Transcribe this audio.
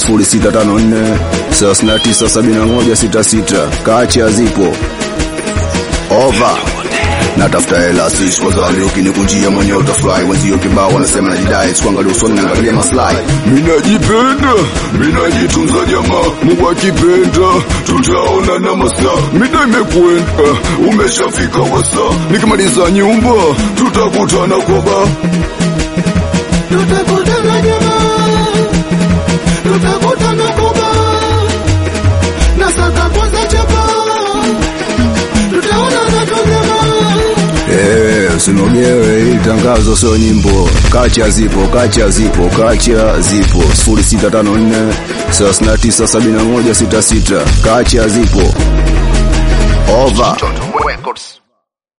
0654 397166 kacha zipo over natafuta hela sisi kwa zali ukinikunjia mwenyewe utafurahi wenzio kibao wanasema najidai sikuangalia usoni naangalia maslahi minajipenda minajitunza jamaa mungu akipenda tutaona na masaa mida imekwenda umeshafika wasa nikimaliza nyumba tutakutana kwa baa tutakutana jamaa, tutakutana kuba na saka kwanza chapa, tutaonana tu jamaa. Eh, usinogewe hili tangazo sio nyimbo. Kacha zipo, kacha zipo, kacha zipo. 0654 397166. Kacha zipo. Over. Toto Records.